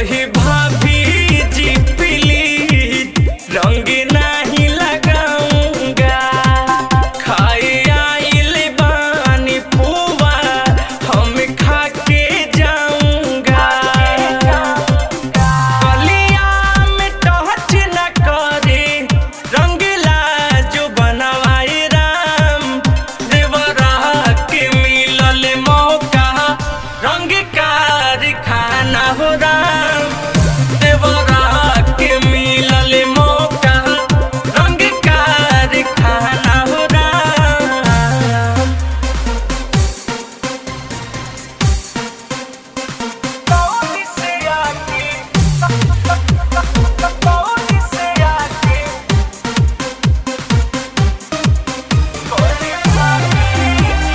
कही भाभी जी प्लीज रंग नहीं लगाऊंगा खाए आइल बानी पुआ हम खा के जाऊंगा कलिया में टच न करे रंगला जो बनवाए राम देवरा के मिलल मौका रंग कारखाना हो राम देवरा के मिलल मौका रंग कारखाना हो राम कौन से आके कौन से आके कोई भाभी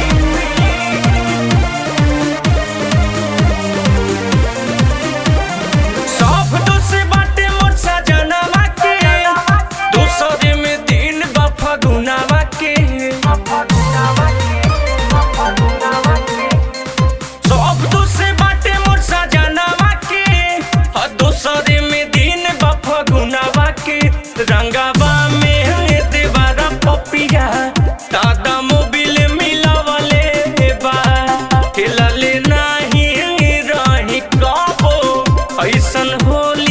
सब दोष बाटे मोर सजनवा के दूसरे में दिन बा फगुनवा के सब दोष बाटे मोर सजनवा के आ दूसरे में दिन बा फगुनवा के रंगवा में देवारा पपिया दादा मोबिल मिलावले बा खेलले नाही रही कबो ऐसन होली